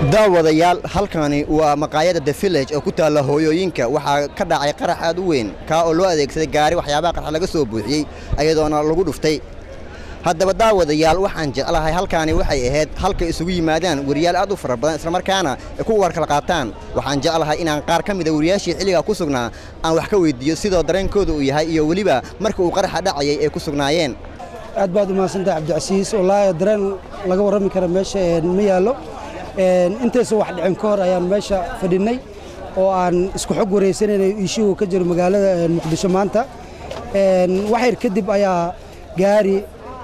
daawadayaal halkani waa maqaayadda the village oo ku taalla hooyooyinka waxaa ka dhacay qarax aad u weyn kaa oo loo adeegsaday gaari waxyaabaha qarxa laga soo buuxiyey ayadoona lagu dhuftay haddaba daawadayaal waxaan jeclahay halkaani waxay ahayd halkay isugu yimaadaan weriyaal aad u fara badan islamarkaana ay ku warkala qaataan waxaan jeclahay inaan qaar ka mida weriyaashii xilligaa ku sugnaa aan wax ka weyddiiyo sidoo dareenkooda uu yahay iyo weliba marka uu qaraxa dhacayay ay ku sugnaayeen aad baad u mahadsantahay cabdicasiis wallaahi dareen laga warrami kara meesha ma yaallo intaysa wax dhicin ka hor ayaan meesha fadhinnay oo aan isku xog wareysanaynay iishuhu ka jiro magaalada muqdisho maanta waxyar kadib ayaa gaari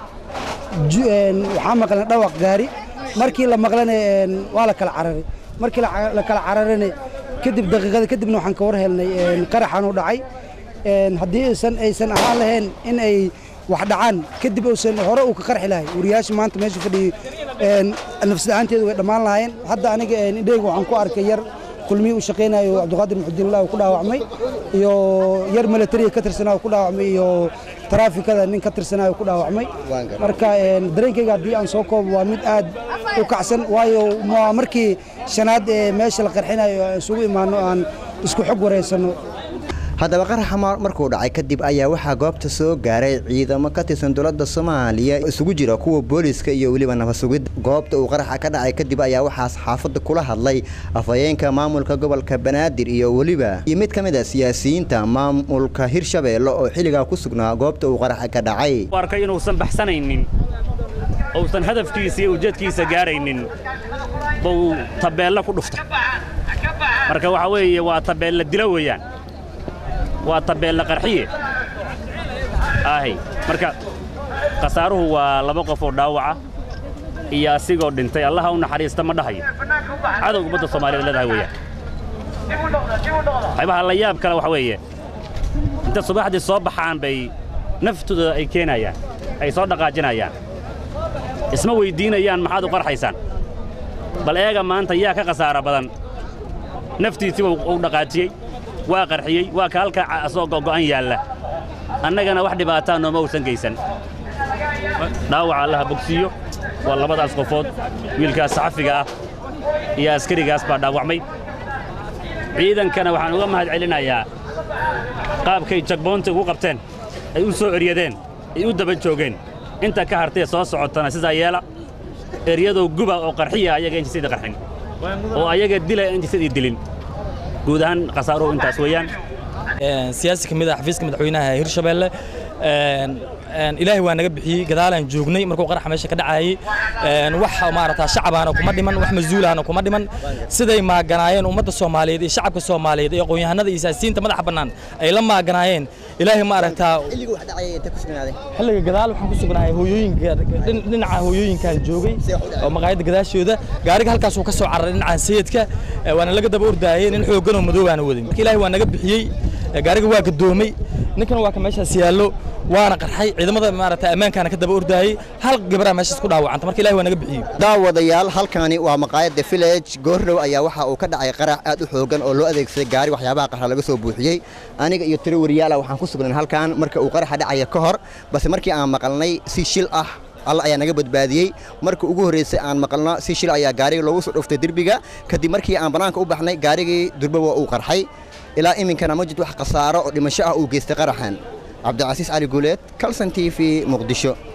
waxaa maqlan dhawaq gaari markii la maqlana waa la kala cararay markii la kala cararana kadib daqiiqada kadibna waxaan ka war helnay qaraxan u dhacay haddii aysan aysan ahaan lahayn in ay wax dhacaan kadib uusan hore uu ka qarxi lahay wariyaasha maanta meesha fadhiyey nafsada-aanteedu way dhammaan lahaayeen hadda aniga indheyga waxaan ku arkay yar kulmihii u shaqaynayo cabdiqaadir muxudiinlah ku dhaawacmay iyo yar milatariga ka tirsanaa ku dhaawacmay iyo taraafikada nin ka tirsanaayo ku dhaawacmay marka dareenkayga haddii aan soo koobo waa mid aad u kacsan waayo waa markii shanaad ee meesha la qarxinayo aan isugu imaanno aan isku xog waraysanno haddaba qaraxa markuu dhacay kadib ayaa waxaa goobta soo gaaray ciidamo ka tirsan dowladda soomaaliya isugu jira kuwa booliska iyo weliba nafasugid goobta uu qaraxa ka dhacay kadib ayaa waxaas xaafadda kula hadlay afhayeenka maamulka gobolka banaadir iyo weliba iyo mid ka mid a siyaasiyiinta maamulka hirshabeelle oo xilligaa ku sugnaa goobta uu qaraxa ka dhacay arkay inuusan baxsanaynin uusan hadafkiisa iyo ujeedkiisa gaaraynin buu tabeella ku dhuftay marka waxaa weeye waa tabeella dilo weeyaan waa tabeella qarxiye ahy marka khasaaruhu waa laba qof oo dhaawaca iyo asigoo dhintay allaha u naxariista ma dhahayo cadowga ummadda soomaaliyed leedahay weeyaan waxyaabaha la yaab kale waxa weeye inta subaxdii soo baxaan bay naftooda ay keenayaan ay soo dhaqaajinayaan isma weyddiinayaan maxaad u qarxaysaan bal eega maanta yaa ka khasaara badan naftiisiiba u dhaqaajiyey waa qarxiyey waa ka halka asoo go'an yaalla annagana wax dhibaataa nooma uusan geysan dhaawaca allaha bogsiiyo waa labadaas qofood wiilkaas saxafiga ah iyo askarigaas baa dhaawacmay ciidankana waxaan uga mahad celinayaa qaabkay jagboonta ugu qabteen ay u soo eryadeen ay u daba joogeen inta ka hartee soo socotana sidaa yeela eryadoo guba oo qarxiya ayaga injisadii qarxin oo ayaga dila injisadii dilin guud ahaan khasaaruhu intaas weeyaan siyaasi ka mid ah xafiiska madaxweynaha hirshabeelle ilaahay waa naga bixiyey gadaalaan joognay markuu qaraxa meesha ka dhacayay wax maarata shacabaana kuma dhiman wax masuulahana kuma dhiman siday maaganaayeen ummadda soomaaliyeed iyo shacabka soomaaliyeed iyo aqoon-yahanada iyo siyaasiyiinta madaxa bannaan ay la maaganaayeen ilaahay maaragtaa xilliga gadaal waxaan ku sugnahay hooyooyinka dhinaca hooyooyinkaan joogay oo maqaayadda gadaashooda gaariga halkaasuu ka soo cararay dhinaca sayidka waana laga daba ordaayay nin xoogganoo madoobaana wadin marka ilaahay waa naga bixiyey gaariga waa gadoomay ninkana waa ka meeshaas yaallo waana qarxay ciidamada maarata ammaankaana ka daba ordaayey hal gabaraa meeshaas ku dhaawacanta marka ilahi waa naga bixiyey daawadayaal halkani waa maqaayadda village goordhow ayaa waxa uu ka dhacay qarax aad u xoogan oo loo adeegsaday gaari waxyaabaha qarxa laga soo buuxiyey aniga iyo tiro wariyaala waxaan ku sugnayn halkan marka uu qaraxa dhacaya ka hor balse markii aan maqalnay si shil ah alla ayaa naga badbaadiyey marka ugu horreysay aan maqalno si shil ayaa gaariga loogu soo dhuftay derbiga kadib markii aan bannaanka u baxnay gaarigii durbawa uu qarxay ilaa iminkana ma jirto wax khasaaro oo dhimasho ah uu geystay qaraxan cabdicasiis cali guuleed calson t v muqdisho